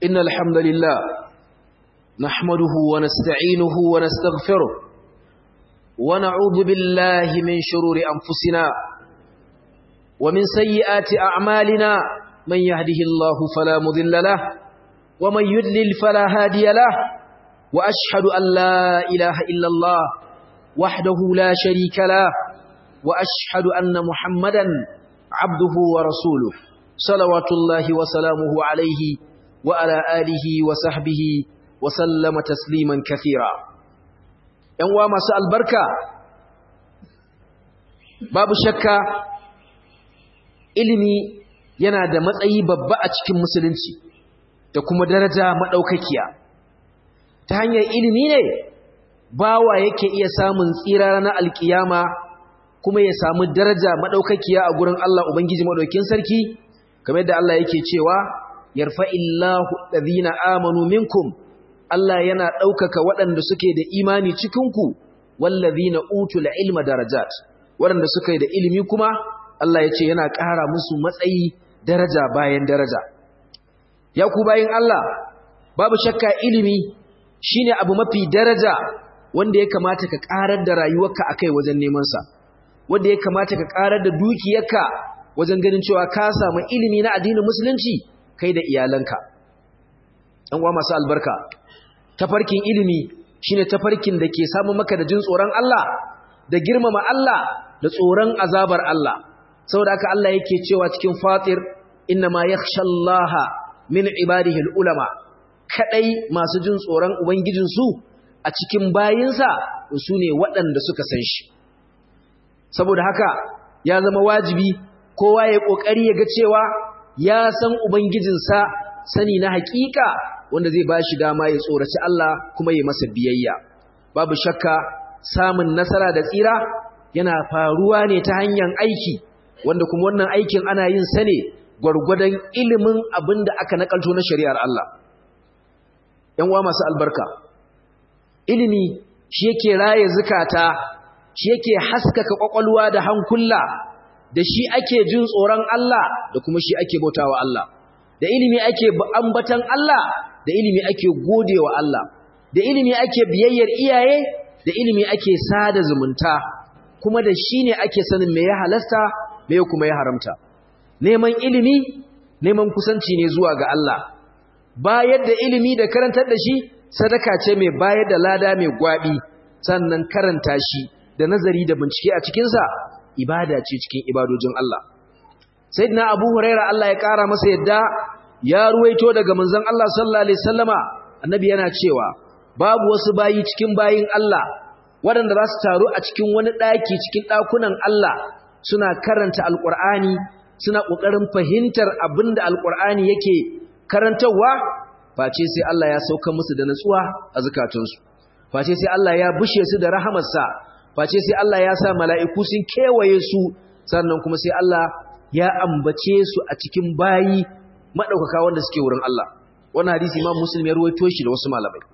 إن الحمد لله نحمده ونستعينه ونستغفره ونعوذ بالله من شرور أنفسنا ومن سيئات أعمالنا من يهده الله فلا مذل له ومن يدلل فلا هادي له وأشهد أن لا إله إلا الله وحده لا شريك له وأشهد أن محمدا عبده ورسوله صلوات الله وسلامه عليه وعلى آله وصحبه وسلم تسليما كثيرا ينوى مساء البركة باب شكا ilimi yana da matsayi babba a cikin musulunci da kuma daraja madaukakiya ta hanyar ilimi ne bawa yake iya samun tsira na alkiyama kuma ya samu daraja madaukakiya a gurin Allah ubangiji madaukin sarki kamar yadda Allah yake cewa yarfa'illahu alladhina amanu minkum Allah yana ɗaukaka waɗanda suke da imani cikinku wallazina utul ilma darajat waɗanda suke da ilimi kuma Allah ya ce yana ƙara musu matsayi daraja bayan daraja ya ku bayin Allah babu shakka ilimi shine abu mafi daraja wanda ya kamata ka ƙarar da rayuwarka akai wajen neman sa wanda ya kamata ka ƙarar da dukiyarka wajen ganin cewa ka samu ilimi na addinin musulunci kai da iyalanka ɗan uwa masu albarka tafarkin ilimi shine tafarkin da ke samu maka da jin tsoron Allah da girmama Allah da tsoron azabar Allah saboda haka Allah yake cewa cikin fatir innama yakhshallaha min ibadihi ulama kadai masu jin tsoron ubangijin su a cikin bayinsa su ne waɗanda suka san shi saboda haka ya zama wajibi kowa ya kokari ya ga cewa ya san ubangijinsa sani na hakika wanda zai ba shi dama ya tsoraci Allah kuma ya masa biyayya babu shakka samun nasara da tsira yana faruwa ne ta hanyar aiki wanda kuma wannan aikin ana yin sa ne gwargwadon ilimin abin da aka nakalto na shari'ar Allah ‘yan uwa masu albarka ilimi shi yake raye zukata shi yake haskaka kwakwalwa da hankula da shi ake jin tsoron Allah da kuma shi ake bautawa Allah da ilimi ake ambatan Allah da ilimi ake godewa Allah da ilimi ake biyayyar iyaye da ilimi ake sada zumunta kuma da shi ne ake sanin me ya halasta me kuma ya haramta neman ilimi neman kusanci ne zuwa ga Allah bayar da ilimi da karantar da shi sadaka ce mai bayar da lada mai gwabi sannan karanta shi da nazari da bincike a cikinsa ibada ce cikin ibadojin Allah sayyidina abu huraira Allah ya kara masa yadda ya ruwaito daga manzon Allah sallallahu alaihi wasallama annabi yana cewa babu wasu bayi cikin bayin Allah waɗanda za su taru a cikin wani ɗaki cikin ɗakunan Allah suna karanta alƙur'ani suna ƙoƙarin fahimtar abin da alƙur'ani yake karantarwa face sai Allah ya sauka musu da natsuwa a zukatunsu face sai Allah ya bushe su da rahamarsa face sai Allah ya sa mala'iku sun kewaye su sannan kuma sai Allah ya ambace su a cikin bayi maɗaukaka wanda suke wurin Allah wannan hadisi imam muslim ya ruwaito shi da wasu malamai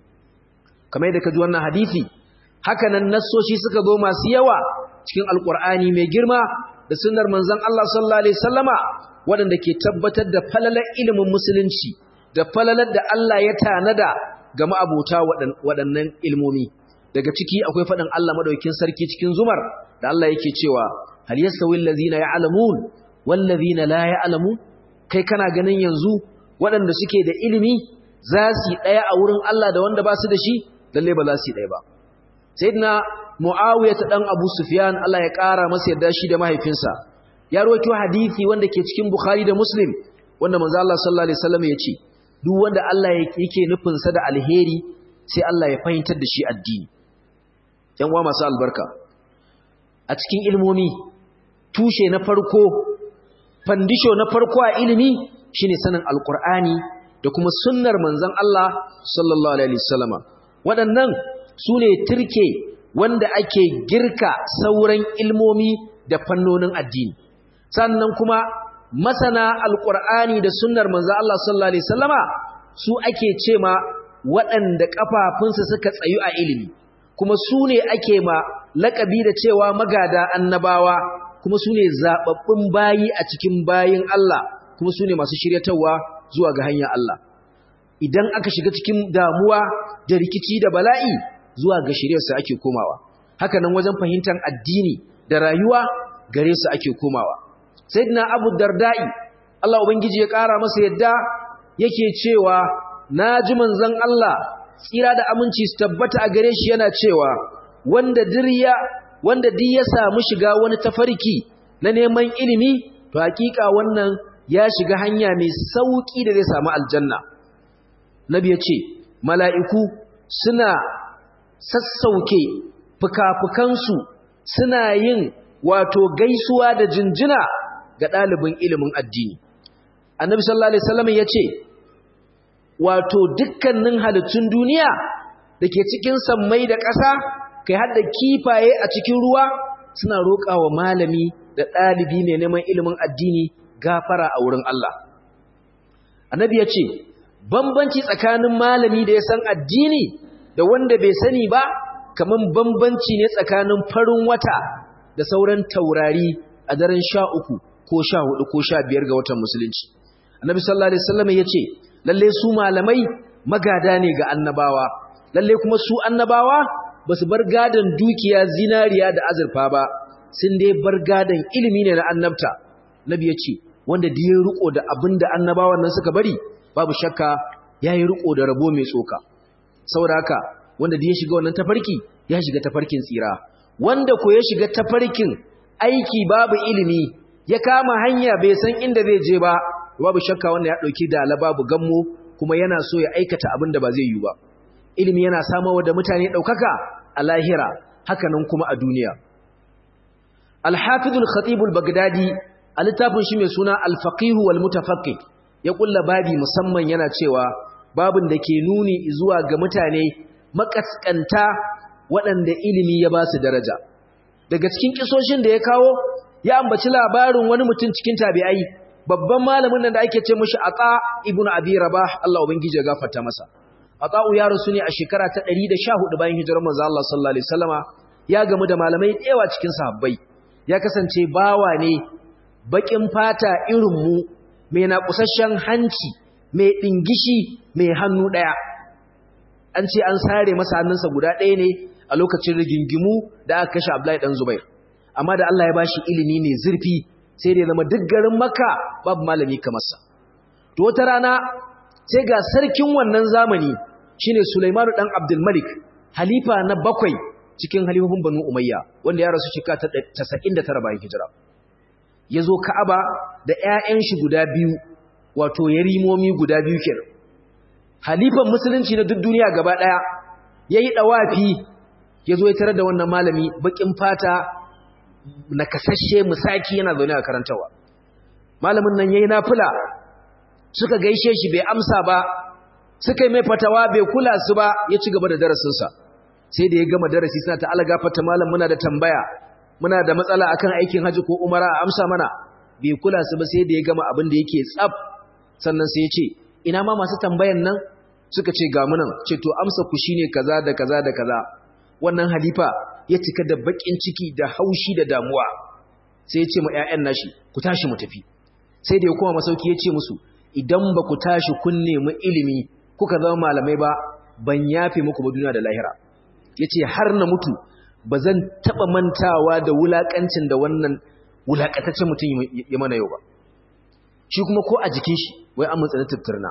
kamar yadda ka ji wannan hadisi hakanan nassoshi suka zo masu yawa cikin alkur'ani mai girma da sunnar manzon Allah sallallahu alaihi wasallama waɗanda ke tabbatar da falalar ilimin musulunci da falalar da Allah ya tanada ga ma'abota waɗannan ilmomi daga ciki akwai faɗin Allah madaukakin sarki cikin zumar da Allah yake cewa hal yastawi allazina ya'lamun wal ladina la ya'lamun kai kana ganin yanzu waɗanda suke da ilimi za su yi ɗaya a wurin Allah da wanda ba su da shi lalle ba za su yi ɗaya ba sayyidina muawiya ta dan abu sufyan Allah ya ƙara masa yadda shi da mahaifinsa ya rawaito hadisi wanda ke cikin bukhari da muslim wanda manzo Allah sallallahu alaihi wasallam ya ce duk wanda Allah yake nufin sa da alheri sai Allah ya fahimtar da shi addini yan uwa masu albarka a cikin ilmomi tushe na farko fandisho na farko a ilimi shine sanin alqur'ani da kuma sunnar manzon Allah sallallahu alaihi wasallama waɗannan sune turke wanda ake girka sauran ilmomi da fannonin addini sannan kuma masana alqur'ani da sunnar manzon Allah sallallahu alaihi wasallama su ake cema waɗanda kafafunsu suka tsayu a ilimi kuma su ne ake ma laƙabi da cewa magada annabawa kuma su ne zaɓaɓɓun bayi a cikin bayin Allah kuma su ne masu shiryatarwa zuwa ga hanyar Allah idan aka shiga cikin damuwa da rikici da bala'i zuwa ga shiryarsa ake komawa haka nan wajen fahimtar addini da rayuwa gare su ake komawa sayyidina abu dardai Allah ubangiji ya ƙara masa yadda yake cewa naji manzon Allah tsira da aminci su tabbata a gare shi yana cewa wanda dirya wanda duk ya samu shiga wani tafarki na neman ilimi to hakika wannan ya shiga hanya mai sauki da zai samu aljanna nabi ya ce mala'iku suna sassauke fuka-fukansu suna yin wato gaisuwa da jinjina ga ɗalibin ilimin addini annabi sallallahu alaihi wasallam ya ce wato dukkanin halittun duniya da ke cikin sammai da ƙasa kai har da kifaye a cikin ruwa suna roƙa wa malami da ɗalibi mai neman ilimin addini gafara a wurin Allah annabi ya ce bambanci tsakanin malami da ya san addini da wanda bai sani ba kaman bambanci ne tsakanin farin wata da sauran taurari a daren sha uku ko sha hudu ko sha biyar ga watan musulunci annabi sallallahu alaihi wasallam ya ce lalle su malamai magada ne ga annabawa lalle kuma su annabawa ba su bar gadon dukiya zinariya da azurfa ba sun dai bar gadon ilimi ne na annabta nabi ya ce wanda da ya riko da abin da annabawan nan suka bari babu shakka ya yi riko da rabo mai tsoka saboda haka wanda da ya shiga wannan tafarki ya shiga tafarkin tsira wanda ko ya shiga tafarkin aiki babu ilimi ya kama hanya bai san inda zai je ba babu shakka wanda ya dauki dala babu gammo kuma yana so ya aikata abin da ba zai yi ba ilimi yana samawa da mutane daukaka a lahira hakanan kuma a duniya al-hafizul khatib al-baghdadi a littafin shi mai suna al-faqih wal mutafaqqih ya kulla babi musamman yana cewa babin da ke nuni zuwa ga mutane makaskanta waɗanda ilimi ya ba su daraja daga cikin kisoshin da ya kawo ya ambaci labarin wani mutum cikin tabi'ai babban malamin nan da ake ce mishi Ata ibn Abi Rabah Allah ubangiji ya gafarta masa Ata'u ya rasu ne a shekara ta 114 bayan hijirar manzo Allah sallallahu alaihi wasallama ya gamu da malamai tsewa cikin sahabbai ya kasance bawa ne bakin fata irin mu mai naƙusasshen hanci mai dingishi mai hannu daya an ce an sare masa hannunsa guda ɗaya ne a lokacin rigingimu da aka kashe Abdullahi dan Zubair amma da Allah ya bashi ilimi ne zurfi sai da ya zama duk garin Makka babu malami kamar sa to wata rana sai ga sarkin wannan zamani shine Sulaiman dan Abdul Malik halifa na bakwai cikin halifofin Banu Umayya wanda ya rasu shekara ta 99 bayan hijira yazo Ka'aba da ƴaƴan shi guda biyu wato yarimomi guda biyu kenan halifan musulunci na duk duniya gaba daya yayi dawafi yazo ya tarar da wannan malami bakin fata na kasashe musaki yana zaune a karantawa malamin nan yayi nafila suka gaishe shi bai amsa ba suka yi mai fatawa bai kula su ba ya ci gaba da darasin sa sai da ya gama darasi suna ta alaga fata malam muna da tambaya muna da matsala akan aikin haji ko umara a amsa mana bai kula su ba sai da ya gama abin da yake tsaf sannan sai ya ce ina ma masu tambayan nan suka ce ga munan ce to amsa ku shine kaza da kaza da kaza wannan halifa ya cika da bakin ciki da haushi da damuwa sai ya ce ma ƴaƴan nashi ku tashi mu tafi sai da ya koma masauki ya ce musu idan ba ku tashi kun nemi ilimi kuka zama malamai ba ban yafe muku ba duniya da lahira yace har na mutu ba zan taba mantawa da wulakancin da wannan wulakataccen mutum ya mana yau ba shi kuma ko a jikin shi wai an mutsa taftirna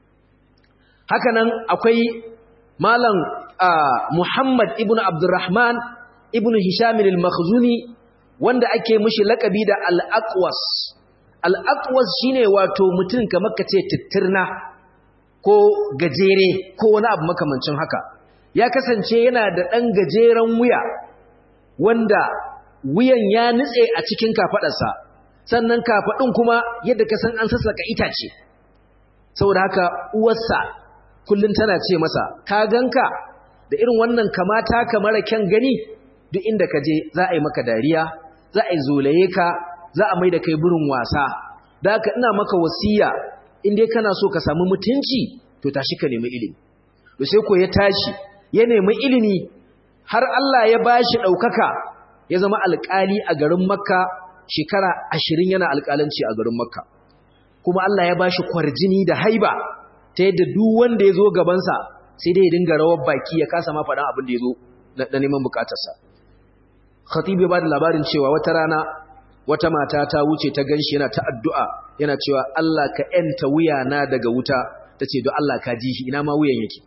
haka nan akwai malam Muhammad ibn Abdurrahman ibn Hisham al-Makhzuni wanda ake mishi lakabi da al-Aqwas al-Aqwas shine wato mutum kamar kace tittirna ko gajere ko wani abu makamancin haka ya kasance yana da dan gajeren wuya wanda wuyan ya nutse a cikin kafadarsa sannan kafadun kuma yadda ka san an sassaka itace saboda haka uwarsa kullun tana ce masa ka ganka da irin wannan kamata ka mara kyan gani duk inda ka je za a yi maka dariya za a yi zolaye ka za a mai da kai burin wasa da haka ina maka wasiya in dai kana so ka samu mutunci to tashi ka nemi ilimi to sai ko ya tashi ya nemi ilimi har Allah ya bashi ɗaukaka ya zama alƙali a garin Makka shekara ashirin yana alƙalanci a garin Makka kuma Allah ya bashi kwarjini da haiba ta yadda duk wanda ya zo gabansa sai dai ya dinga rawar baki ya kasa ma faɗan abin da ya zo na neman bukatarsa khatibu ba da labarin cewa wata rana wata mata ta wuce ta ganshi yana ta addu'a yana cewa Allah ka ‘yanta wuyana daga wuta ta ce don Allah ka ji shi ina ma wuyan yake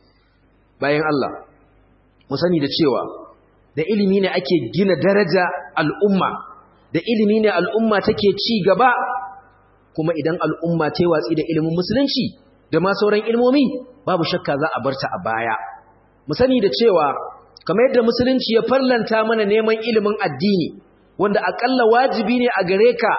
bayan Allah mu sani da cewa da ilimi ne ake gina daraja al'umma da ilimi ne al'umma take ci gaba kuma idan al'umma ta yi watsi da ilimin musulunci da ma sauran ilmomi babu shakka za a barta a baya mu sani da cewa kamar yadda musulunci ya farlanta mana neman ilimin addini wanda akalla wajibi ne a gare ka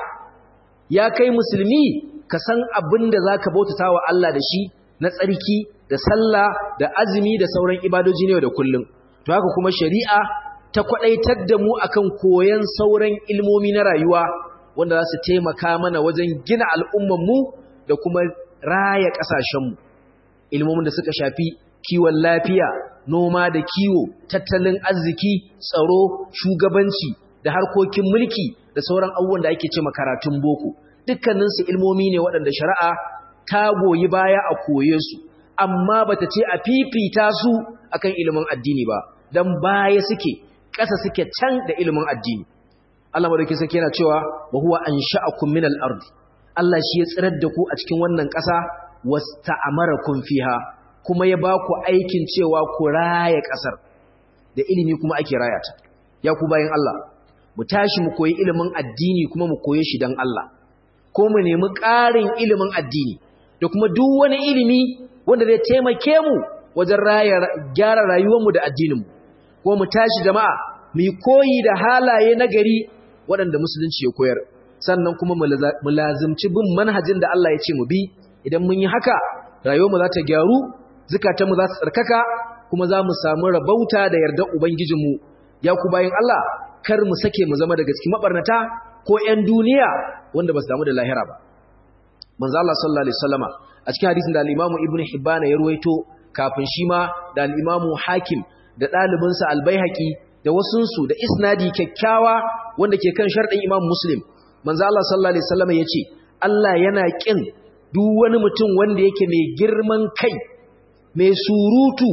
ya kai musulmi ka san abin da za ka bautata wa Allah da shi na tsarki da sallah da azumi da sauran ibadoji ne da kullum to haka kuma shari'a ta kwadaitar da mu akan koyon sauran ilmomi na rayuwa wanda za su taimaka mana wajen gina al'ummanmu da kuma raya ƙasashenmu ilmomin da suka shafi kiwon lafiya noma da kiwo tattalin arziki tsaro shugabanci da harkokin mulki da sauran abubuwan da ake ce karatun boko dukkaninsu ilmomi ne waɗanda shari'a ta goyi baya a koye su amma bata ce a fifita su akan ilimin addini ba dan baya suke ƙasa suke can da ilimin addini Allah madaukakin sarki yana cewa wa huwa ansha'akum min al-ard Allah shi ya tsirar da ku a cikin wannan ƙasa wasta'amarakum fiha kuma ya ba ku aikin cewa ku raya ƙasar da ilimi kuma ake raya ta ya ku bayan Allah mu tashi mu koyi ilimin addini kuma mu koye shi dan Allah ko mu nemi ƙarin ilimin addini da kuma duk wani ilimi wanda zai taimake mu wajen raya gyara rayuwarmu da addininmu ko mu tashi jama'a mu koyi da halaye na gari waɗanda musulunci ya koyar sannan kuma mu lazimci bin manhajin da Allah ya ce mu bi idan mun yi haka rayuwarmu za ta gyaru zukatanmu za su tsarkaka kuma za mu samu rabauta da yardar ubangijinmu ya ku bayan Allah kar mu sake mu zama daga cikin mabarnata ko ƴan duniya wanda ba su damu da lahira ba manzo Allah sallallahu alaihi wasallama a cikin hadisin da al-Imam Ibn Hibban ya ruwaito kafin shi ma da al-Imam Hakim da ɗalibinsa Al-Baihaqi da wasunsu da isnadi kyakkyawa wanda ke kan sharɗin Imam Muslim manzo Allah sallallahu alaihi wasallama yace Allah yana kin duk wani mutum wanda yake mai girman kai mai surutu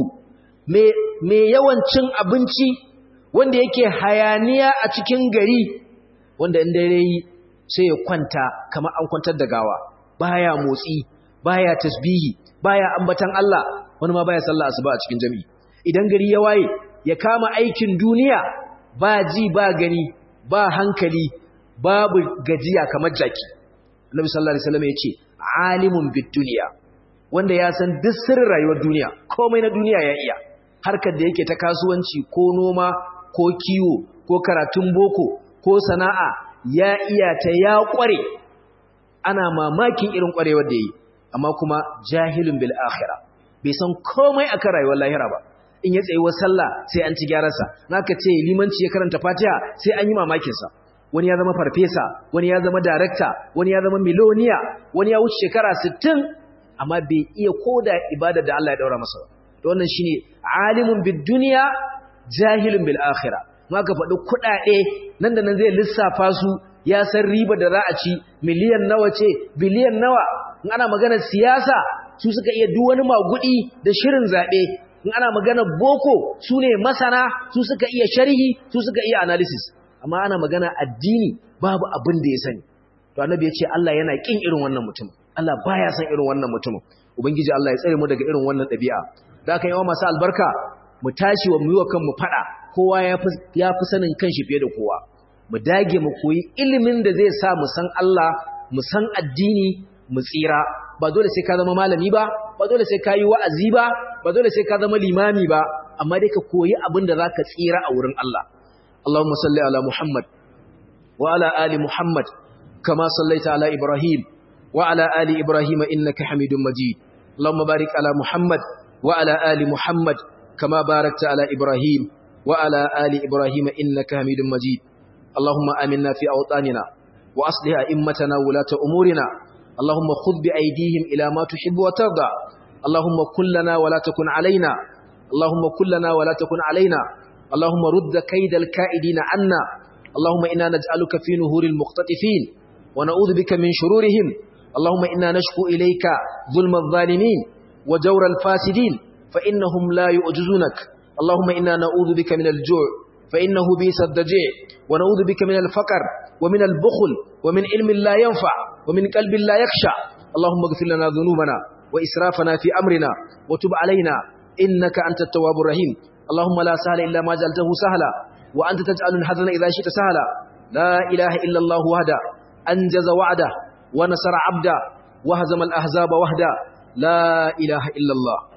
mai yawan cin abinci wanda yake hayaniya a cikin gari wanda in dare yi sai ya kwanta kamar an kwantar da gawa baya motsi baya tasbihi baya ambatan Allah wani ma baya sallah asuba a cikin jami'i idan gari ya waye ya kama aikin duniya ba ji ba gani ba hankali babu gajiya kamar jaki Annabi sallallahu alaihi wasallam yace alimun bid dunya wanda ya san duk sirrin rayuwar duniya komai na duniya ya iya harkar da yake ta kasuwanci ko noma ko kiwo ko karatun boko ko sana'a ya iya ta ya kware ana mamakin irin kwarewar da yi amma kuma jahilun bil akhirah bai san komai akan rayuwar lahira ba in ya tsayi wa sallah sai an ci gyararsa naka ce limanci ya karanta fatiha sai an yi mamakin sa wani ya zama farfesa wani ya zama darakta wani ya zama miloniya wani ya wuce shekara 60 amma bai iya koda ibada da Allah ya daura masa to wannan shine alimun bid dunya jahilun bil akhirah maka faɗi kuɗaɗe nan da nan zai lissafa su ya san riba da za a ci miliyan nawa ce biliyan nawa in ana magana siyasa su suka iya duk wani magudi da shirin zaɓe in ana magana boko su ne masana su suka iya sharhi su suka iya analysis amma ana magana addini babu abin da ya sani to annabi ya ce Allah yana kin irin wannan mutum Allah baya san irin wannan mutum ubangiji Allah ya tsare mu daga irin wannan ɗabi'a da aka yi wa masu albarka mu tashi wa mu yi wa kanmu faɗa kowa ya fi sanin kanshi fiye da kowa mu dage mu koyi ilimin da zai sa mu san Allah mu san addini mu tsira ba dole sai ka zama malami ba ba dole sai ka yi wa'azi ba ba dole sai ka zama limami ba amma dai ka koyi abin da zaka tsira a wurin Allah Allahumma salli ala Muhammad wa ala ali Muhammad kama sallaita ala Ibrahim wa ala ali Ibrahim innaka Hamidum Majid Allahumma barik ala Muhammad wa ala ali Muhammad kama barakta ala Ibrahim wa ala ali Ibrahim innaka Hamidum Majid Allahumma aminna fi awtanina wa aslih a'immatana wulata umurina اللهم خذ بأيديهم إلى ما تحب وترضى اللهم كلنا ولا تكن علينا اللهم كلنا ولا تكن علينا اللهم رد كيد الكائدين عنا اللهم إنا نجعلك في نهور المختطفين ونعوذ بك من شرورهم اللهم إنا نشكو إليك ظلم الظالمين وجور الفاسدين فإنهم لا يؤجزونك اللهم إنا نعوذ بك من الجوع فإنه بيس الدجيع ونعوذ بك من الفقر ومن البخل ومن علم لا ينفع ومن قلب لا يخشع اللهم اغفر لنا ذنوبنا وإسرافنا في أمرنا وتب علينا إنك أنت التواب الرحيم اللهم لا سهل إلا ما جعلته سهلا وأنت تجعل الحزن إذا شئت سهلا لا إله إلا الله وحده أنجز وعده ونصر عبده وهزم الأحزاب وحده لا إله إلا الله